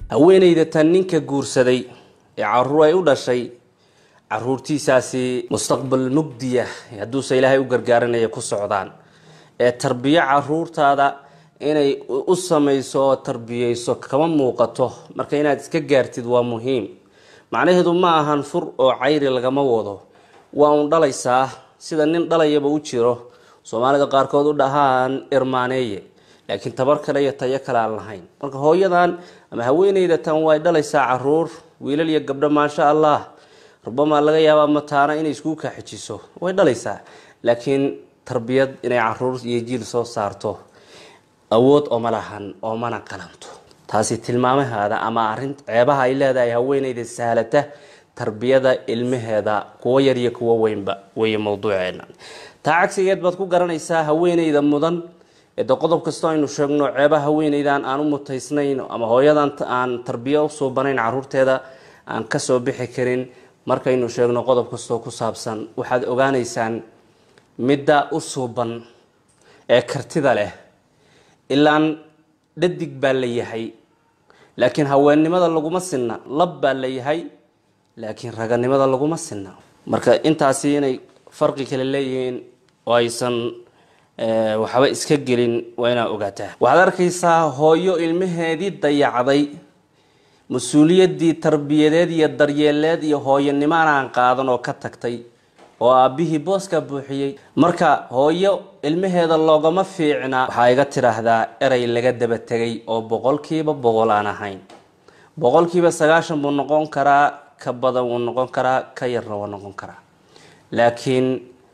haweenayda tan ninka guursaday ee caruur ay u dhashay caruurtiisaasi mustaqbal mugdiya hadduuse ilaahay u gargaaranaya ku socdaan ee tarbiyo caruurtaada inay u samayso oo tarbiyeyso kama muuqato marka inaad iska gaartid waa muhiim macnaheedu ma ahan fur oo cayri lagama wado waa un dhalaysaa sida nin dhalayaba u jiro soomaalida qaarkood u dhahaan irmaaneeye laakiin tabar kale iyo tayo kale aan lahayn marka hooyadan ama haweeneyda tan way dhalaysaa caruur wiilal iyo gabdho maasha allah rubamaa laga yaabaa mataana inay iskugu kaaxijiso way dhalaysaa laakiin tarbiyad inay caruur iyo jiil soo saarto awood ooma lahan oomana qalanto taasi tilmaamahaada ama arin ceebaha ay leedahay haweeneyda sahlata tarbiyada ilmaheeda kuwo yar iyo kuwo weynba weeye mowduuceena taa cagsigeed baad ku garanaysaa haweeneyda mudan de qodob kastoo aynu sheegno ceebaha haweeneydan aan u mutaysnayn ama hooyadan aan tarbiyo usoo banayn caruurteeda aan kasoo bixi karin markaynu sheegno qodob kastoo ku saabsan waxaad ogaanaysaan midda u suuban ee kartida leh ilaan dhadig baa la yahay laakiin haweennimada laguma sinna lab baa la yahay laakiin raganimada laguma sinna marka intaasi inay farqi kale leeyihiin oo aysan waxba iska gelin waa inaa ogaataa waxaad arkaysaa hooyo ilmaheedii dayacday mas-uuliyaddii tarbiyadeed iyo daryeeleed iyo hooyanimaan aan qaadan oo ka tagtay oo aabbihii booskaa buuxiyey marka hooyo ilmaheeda loogama fiicna waxaa iga tidhaahdaa erey laga daba tegay oo boqolkiiba boqol aan ahayn boqolkiiba sagaashan buu noqon karaa ka badan wuu noqon karaa ka yarna wuu noqon karaa laakiin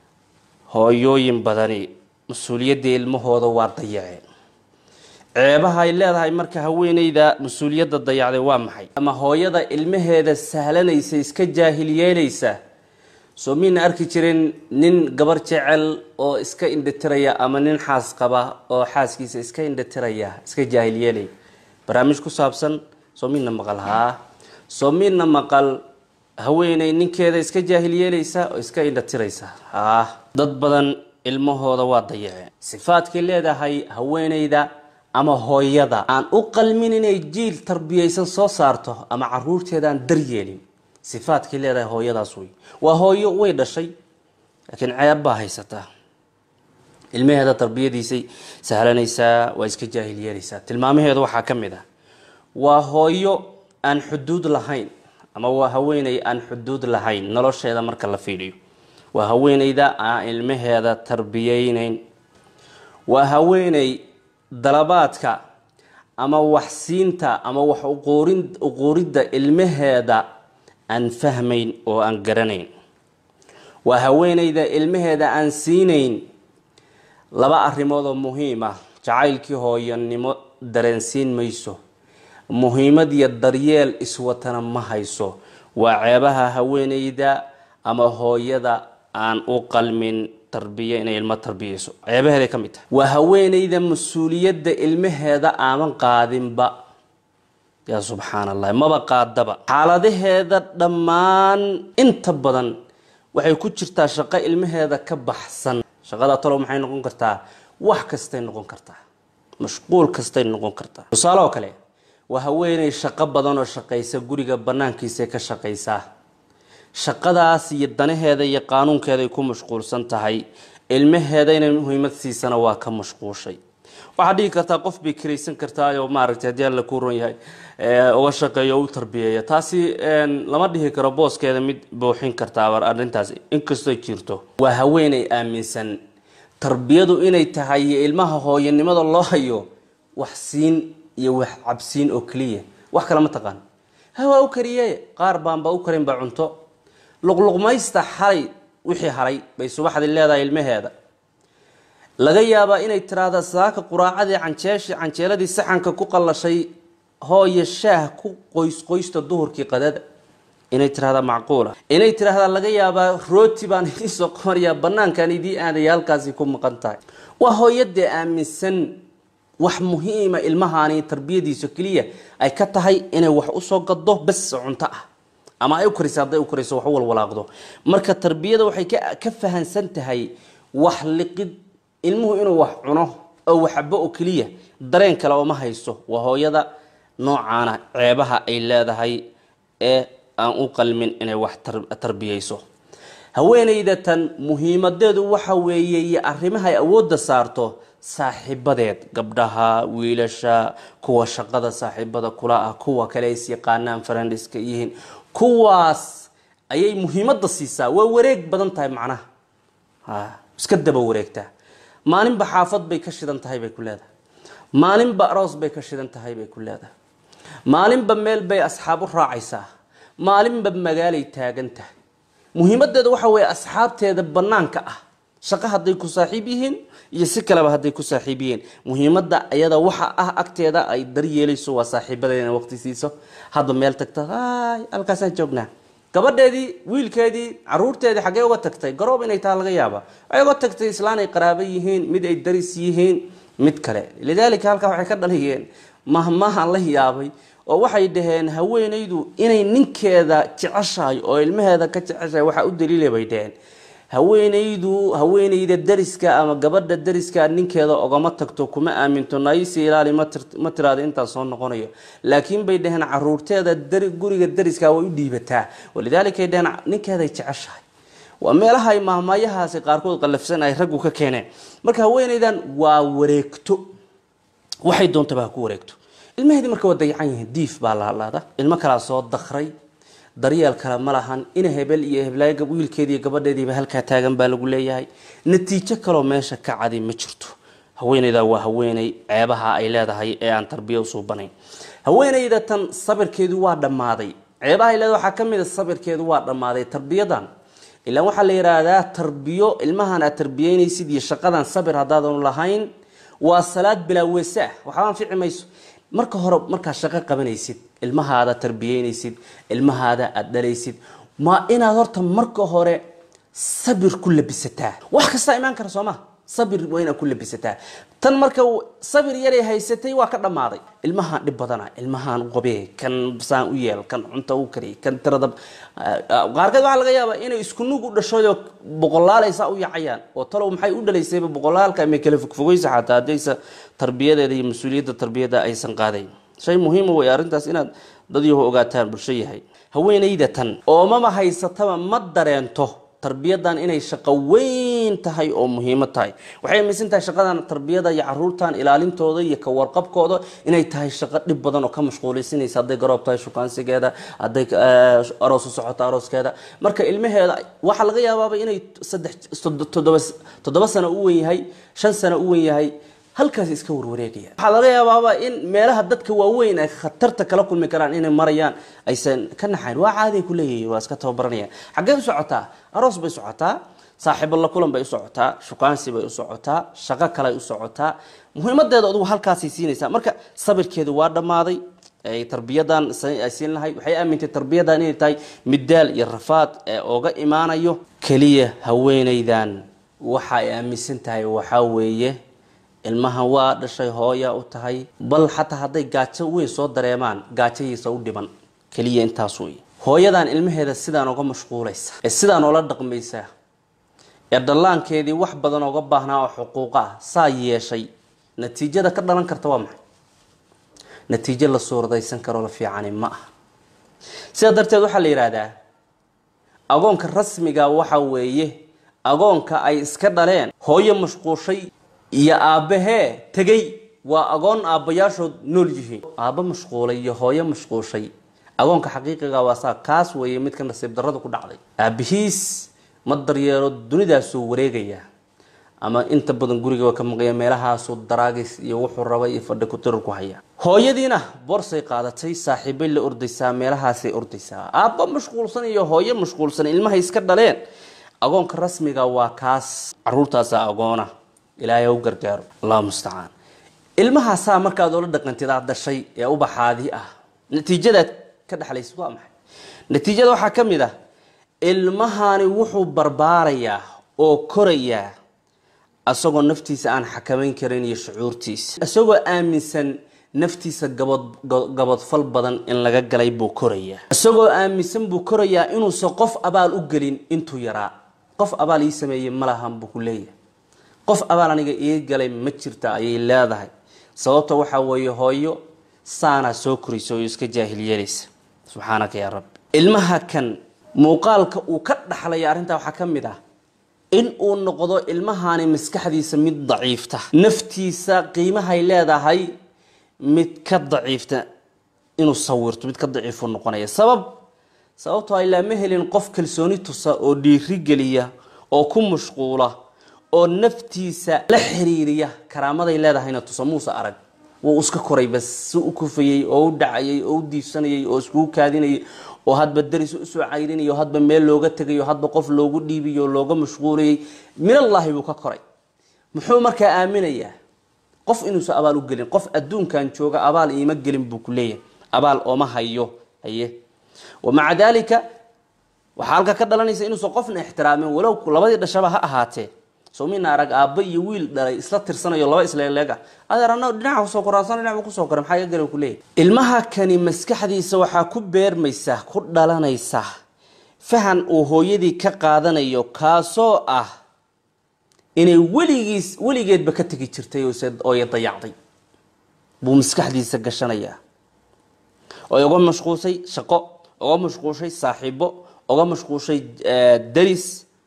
hooyooyin badani mas-uuliyaddii ilmahooda waa dayaceen ceebaha ay leedahay marka haweeneyda mas-uuliyadda dayacday waa maxay ama hooyada ilmaheeda sahlanaysa iska jaahil yeelaysa soo miina arki jirin nin gabar jecel oo iska indhatiraya ama nin xaas qaba oo xaaskiisa iska indhatiraya iska jaahil yeelay barnaamij ku saabsan soo miina maqal haa soo miina maqal haweeney ninkeeda iska jaahil yeelaysa oo iska indhatiraysa haa dad badan ilmahooda waa dayaceen sifaadkay leedahay haweeneyda ama hooyada aan u qalmin inay jiil tarbiyaysan soo saarto ama caruurteeda aan daryeelin sifaadkay leedahay hooyadaas wey waa hooyo way dhashay laakiin ceeb baa haysataa ilmaheeda tarbiyadiisay sahlanaysaa waa iska jaahil yeelaysaa tilmaamaheedu waxaa ka mid ah waa hooyo aan xuduud lahayn ama waa haweeney aan xuduud lahayn nolosheeda marka la fiidhiyo waa haweeneyda aan ilmaheeda tarbiyeyneyn waa haweeney dalabaadka ama waxsiinta ama wax uquuridda ilmaheeda aan fahmayn oo aan garanayn waa haweeneyda ilmaheeda aan siinayn laba arrimood oo muhiim ah jacaylkii hooyanimo dareensiin mayso muhiimad iyo daryeel iswatana ma hayso waa ceebaha haweeneyda ama hooyada aan u qalmin tarbiya inay ilmo tarbiyeyso ceebaheeday ka mid tahay waa haweeneyda mas-uuliyadda ilmaheeda aaman qaadinba yaa subxaan allah maba qaadaba xaaladaheeda dhammaan inta badan waxay ku jirtaa shaqo ilmaheeda ka baxsan shaqada talow maxay noqon kartaa wax kastay noqon kartaa mashquul kastay noqon kartaa tusaale oo kale waa haweeney shaqo badan oo shaqaysa guriga banaankiisa ka shaqaysaa shaqadaas iyo danaheeda iyo qaanuunkeeday ku mashquulsan tahay ilmaheeda inay muhiimad siisana waa ka mashquushay waxaad dhihi kartaa qof bay kiraysan kartaayoo maaragtay haddii alla kuu ron yahay uga shaqeeyo o u tarbiyeeya taasi lama dhihi karo booskeeda mid buuxin kartaa arrintaas inkastoo jirto waa haweeney aaminsan tarbiyadu inay tahay iyo ilmaha hooyanimada loo hayo wax siin iyo wax cabsiin oo keliya wax kale ma taqaan ha waa u kariye qaar baanba u karinba cunto luqluqmaysta xalay wixii haray bay subaxdii leedahay ilmaheeda laga yaabaa inay tiraahda saaka quraacadii canjeeshii canjeeladii saxanka ku qallashay hooyo shaah ku qoys qoysta duhurkii qadada inay tirahdaa macquula inay tiraahdaa laga yaabaa rooti baan idiin soo qabanayaa banaankaan idii aadaya halkaasi ku maqan tahay waa hooyadee aaminsan wax muhiima ilmahaani tarbiyadiisa keliya ay ka tahay inay wax usoo gado bas cunto ah ama ay u kariso hadday u kariso wax u walwalaaqdo marka tarbiyada waxay ka fahansan tahay wax liqid ilmuhu inuu wax cuno oo waxbo oo keliya dareen kale ooma hayso waa hooyada noocaana ceebaha ay leedahay ee aan u qalmin inay wax tarbiyeyso haweenayda tan muhiimadeedu waxa weeye iyo arrimaha ay awoodda saarto saaxiibadeed gabdhaha wiilasha kuwa shaqada saaxiibada kula ah kuwa kale is yaqaanaan farandiska yihiin kuwaas ayay muhiimadda siisaa waa wareeg badan tahay macnaha iska daba wareegtaa maalinba xaafad bay ka shidan tahay bay ku leedahay maalinba aroos bay ka shidan tahay bay ku leedahay maalinba meel bay asxaab u raacaysaa maalinba magaalay taagan tahay muhiimadeeda waxa weeye asxaabteeda banaanka ah shaqo hadday ku saaxiib yihiin iyo si kaleba hadday ku saaxiib yihiin muhiimadda iyada waxa ah agteeda ay daryeelayso waa saaxiibadeeda inay waqti siiso hadba meel tagta ay halkaasaan joognaa gabadheedii wiilkeedii caruurteedii xaggee uga tagtay garoob inay taa laga yaaba waxay uga tagtay islaan ay qaraabo yihiin mid ay daris yihiin mid kale lidaalika halkaa waxay ka dhaliyeen mahmahan la yaabay oo waxay dhaheen haweenaydu inay ninkeeda jeceshahay oo ilmaheeda ka jeceshahay waxaa u daliila bay dhaheen haweenaydu haweenayda dariska ama gabadha dariska ninkeeda ogama tagto kuma aaminto naisi ilaali ma tiraada intaan soo noqonayo laakiin bay dhaheen caruurteeda guriga dariska way u dhiibataa walidaalika dhaheen ninkeeday jeceshahay waa meelaha ay mahmaayahaasi qaarkood qallafsan ay raggu ka keeneen marka haweenaydan waa wareegto waxay doontaba ha ku wareegto ilmaheedii marka waa dayacan yihiin diif baa la hadlaada ilmo kalaa soo dakray daryeel kale ma lahan ina hebel iyo heblaayo wiilkeediiyo gabadheediiba halkaa taagan baa lagu leeyahay natiijo kaloo meesha ka cadi ma jirto haweenayda waa haweeney ceebaha ay leedahay ee aan tarbiya usuubanayn haweenayda tan sabirkeedu waa dhammaaday ceebaha ay leedahay waxaa ka mid a sabirkeedu waa dhammaaday tarbiyadan ilaan waxaa la yidhaahdaa tarbiyo ilmahan aad tarbiyeynaysid iyo shaqadan sabir haddaadan lahayn waa salaad bilaa weesa waxba anfici mayso marka hore markaad shaqo qabanaysid ilmahaada tarbiyeynaysid ilmahaada aada dhalaysid ma inaad horta marka hore sabir ku labisataa wax kastaa imaan kara soo ma sabir waa inaad ku labisataa tan marka sabir yaray haysatay waa ka dhammaaday ilmahaan dhib badana ilmahaan qabee kan saan u yeel kan cunta u kariy kan tirada qaarkeed waxaa laga yaabaa inay isku nug u dhashayoo boqolaalaysaa u yacayaan oo talow maxay u dhalaysayba boqolaalka may kala fogfogaysa xataa haddaysa tarbiyadeeda iyo mas-uuliyadda tarbiyadda aysan qaadayn shay muhiima wey arrintaas inaad dad yaho ogaataan bulsho yahay haweenayda tan oomama haysataba ma dareento tarbiyadan inay shaqo weyn tahay oo muhiimo tahay waxay aaminsan tahay shaqadan tarbiyada iyo caruurtan ilaalintooda iyo kawarqabkooda inay tahay shaqo dhib badan oo ka mashquulaysinaysa hadday garoob tahay shukaansigeeda hadday aroos u socoto arooskeeda marka ilmaheeda waxaa laga yaabaaba inay saddex toddoba toddoba sano u wen yahay shan sano u wen yahay halkaas iska warwareegaya waxaa laga yaabaaba in meelaha dadka waaweyn ay khatarta kala kulmi karaan inay marayaan aysan ka naxayn waa caadiay ku leeyihiin waa iska tababaranayaan xaggee u socotaa aroos bay socotaa saaxiibo la kulan bay u socotaa shukaansi bay u socotaa shaqo kaley u socotaa muhiimadeeda adugu halkaasay siinaysaa marka sabirkeedu waa dhammaaday ay tarbiyadan ay siin lahayd waxay aamintay tarbiyadan inay tahay midaal iyo rafaad ee oga imaanayo keliya haweenaydan waxa ay aaminsan tahay waxaa weeye ilmahan waa dhashay hooya u tahay bal xataa hadday gaajo weyn soo dareemaan gaajadiisa u dhiban keliya intaas wey hooyadan ilmaheeda sidaan oga mashquulaysa ee sidaan oola dhaqmaysa ee dhallaankeedii wax badan oga baahnaa oo xuquuqa ah saa yeeshay natiijada ka dhalan karta waa maxay natiijo la suuradaysan karoo la fiicani ma aha sidaa darteed waxaa la yidhaahdaa agoonka rasmiga waxa weeye agoonka ay iska dhaleen hooyo mashquushay iyo aabbahee tegey waa agoon aabbayaashood nool yihiin aabba mashquulay iyo hooyo mashquushay agoonka xaqiiqiga waa saa kaas weeye midka nasiib darrada ku dhacday aabbihiis ma daryeelo dunidaasuu wareegaya ama inta badan guriga ka maqaya meelahaasuu daraagis iyo wuxuu raba iyo fadhi kutirar ku haya hooyadiina boorsay qaadatay saaxiibay la ordaysaa meelahaasay ordaysaa aabba mashquulsan iyo hooyo mashquulsan ilmahay iska dhaleen agoonka rasmiga waa kaas caruurtaasa agoona ilaahay u gargaaro allahu mustacaan ilmahaasaa markaad oola dhaqantid aad dhashay ee ubaxaadii ah natiijadaad ka dhexlaysid waa maxay natiijada waxaa ka mid ah ilmahani wuxuu barbaarayaa oo korayaa isagoo naftiisa aan xakamayn karin iyo shucuurtiisa isagoo aaminsan naftiisa gabad gabadfal badan in laga galay buu korayaa isagoo aaminsan buu korayaa inuusan qof abaal u gelin intuu yaraa qof abaal ii sameeyey ma lahan buu ku leeyahay qof abaal aniga ii galay ma jirta ayay leedahay sababta waxaa weeye hooyo saanaa soo koraysa oo iska jaahil yeelaysa subxaanaka yaa rabbi ilmaha kan muuqaalka uu ka dhaxlaya arrintaa waxaa ka mid ah in uu noqdo ilmahaani maskaxdiisa mid daciifta naftiisa qiimahay leedahay mid ka daciifta inuu sawirto mid ka daciifu noqonaya sabab sababtoo ay laama helin qof kalsooni tusa oo dhiirigeliya oo ku mashquula oo naftiisa la xiriiriya karaamaday leedahayna tusa muuse arag wuu iska koray bas si u kufayey oo u dhacayay oo u diibsanayay oo iskugu kaadinayay oo hadba daris usoo cayrinaya oo hadba meel looga tegayo hadba qof loogu dhiibiyo oo looga mashquulayay minallaahi buu ka koray muxuu markaa aaminayaa qof inuusan abaal u gelin qof adduunkan jooga abaal iima gelin buu ku leeyahay abaal ooma hayo haye wamaca daalika waxaa halka ka dhalanaysa inuusan qofna ixtiraamin walow labadii dhashaba ha ahaatee soomina arag aabba iyo wiil dhalay isla tirsanayo laba isleeleega adeer annaga dhinaca kusoo koraasan dhinaca kusoo koray maxaa iga gale ku leeyahy ilmaha kani maskaxdiisa waxaa ku beermaysa ku dhalanaysa fahan uu hooyadii ka qaadanayo kaasoo ah inay weligiis weligeedba ka tegi jirtay ooya dayacday buu maskaxdiisa gashanayaa oy uga mashquulshay shaqo uga mashquulshay saaxiibo uga mashquulshay daris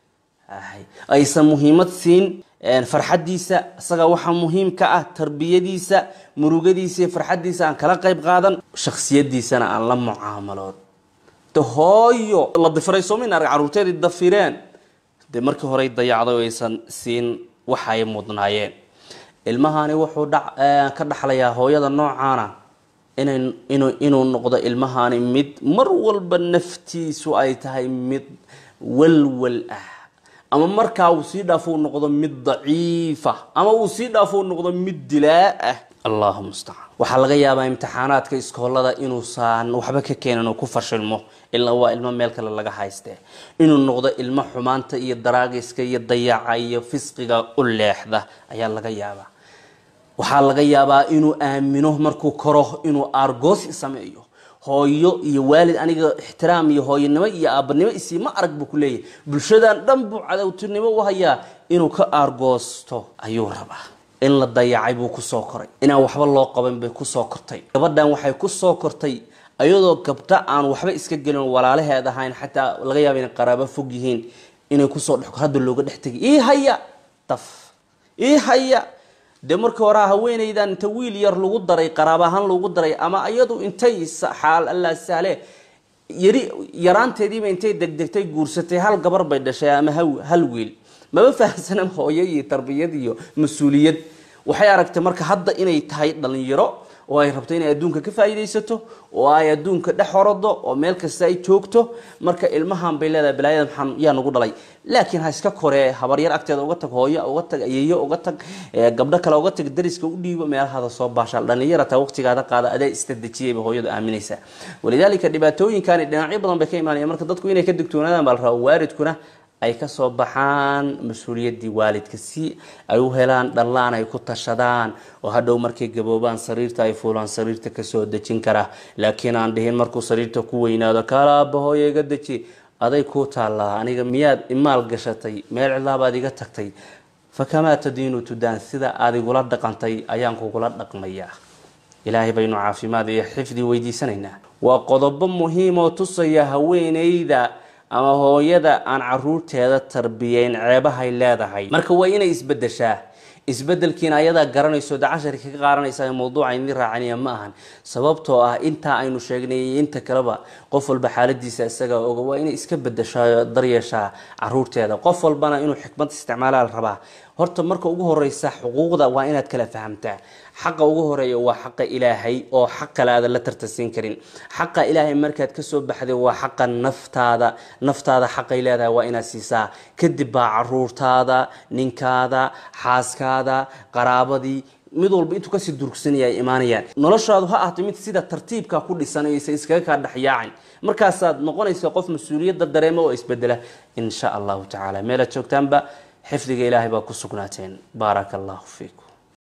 aysan muhiimad siin farxadiisa isaga waxaa muhiim ka ah tarbiyadiisa murugadiisa iyo farxadiisa aan kala qayb qaadan shaksiyadiisana aan la mucaamaloon de hooyo la difiray soomin arag caruurteedii dafireen dee markii horey dayacday oo aysan siin waxay mudnaayeen ilmahani wuxuu ka dhaxlayaa hooyada noocaana inuu noqdo ilmahani mid mar walba naftiisu ay tahay mid walwal ah ama markaa uu sii dhaafo uu noqdo mid daciifa ama uu sii dhaafo uu noqdo mid dilaa ah allahu mustacaan waxaa laga yaabaa imtixaanaadka iskoolada inuusan waxba ka keenin oo ku fashilmo ilaa waa ilmo meel kale laga haystee inuu noqdo ilmo xumaanta iyo daraagiska iyo dayaca iyo fisqiga u leexda ayaa laga yaabaa waxaa laga yaabaa inuu aamino markuu koro inuu aargoosi sameeyo hooyo iyo waalid aniga ixtiraam iyo hooyanimo iyo aabanimo isii ma arag buu ku leeyahay bulshadan dhan buu cadowtinimo u hayaa inuu ka aargoosto ayuu rabaa in la dayacay buu kusoo koray inaan waxba loo qaban bay kusoo kortay gabadhan waxay kusoo kortay ayadoo gabdha aan waxba iska gelin walaalaheed ahayn xataa laga yaaba inay qaraabo fog yihiin inay kusoo dhex hadda looga dhex tegay ii haya daf ii haya dee markii hore haweenaydan inta wiil yar lagu daray qaraab ahaan lagu daray ama iyadu intay xaal alla sahle yari yaraanteediiba intay degdegtay guursatay hal gabar bay dhashay ama hal wiil maba fahamsana hooyo iyo tarbiyad iyo mas-uuliyad waxay aragtay marka hadda inay tahay dhalinyaro oo ay rabto inay adduunka ka faa'iidaysato oo ay adduunka dhex horado oo meel kasta ay joogto marka ilmahan bay leedahay balaayada maxaan yaa nagu dhalay laakiin ha iska koree habaryar agteeda uga tag hooyo uga tag ayeeyo uga tag gabdho kale uga tag dariska u dhiibo meelahada soo baashaal dhalinyara taa waqtigaada qaada adaa istadejiyay bay hooyadu aaminaysaa walidaalika dhibaatooyinkani dhinacyo badan bay ka imaanayaan marka dadku inay ka digtoonaadaan baa la rabaa waalidkuna ay kasoo baxaan mas-uuliyaddii waalidka si ay u helaan dhallaan ay ku tashadaan oo hadhow markay gaboobaan sariirta ay fuulaan sariirta kasoo dejin kara laakiin aan dhihin markuu sariirta ku weynaado kaala aaba hooyo iga deji aday kuu taallaa aniga miyaad imaal gashatay meel cilaabaad iga tagtay fakamaa tadiinu tudaan sida aad igula dhaqantay ayaan kugula dhaqmayaa ilaahay baynu caafimaad iyo xifdi weydiisanaynaa waa qodobo muhiim oo tusaya haweeneyda ama hooyada aan caruurteeda tarbiyeyn ceebahay leedahay marka waa inay isbedeshaa isbedelkiina ayadaa garanayso de cashari kaga qaaranaysa mawduuca idin raacanaya ma ahan sababtoo ah intaa aynu sheegnay iyo inta kaleba qof walba xaaladiisa isaga oga waa inay iska bedeshaa daryeeshaa caruurteeda qof walbana inuu xikmad isticmaalaa la rabaa horta marka ugu horeysa xuquuqda waa inaad kala fahamtaa xaqa ugu horeeya waa xaqa ilaahay oo xaq kale aadan la tartansiin karin xaqa ilaahay markaad kasoo baxday waa xaqa naftaada naftaada xaqay leedahay waa inaad siisaa kadib baa caruurtaada ninkaada xaaskaada qaraabadii mid walba intuu kasii durugsanaya ay imaanayaan noloshaadu ha ahto mid sida tartiibka ku dhisan aysa iskaga kaa dhexyaacin markaasaad noqonaysa qof mas-uuliyadda dareema oo isbedela in sha allahu tacaala meelaad joogtaanba xifdiga ilaahay baa ku sugnaateen baaraka allahu fiikum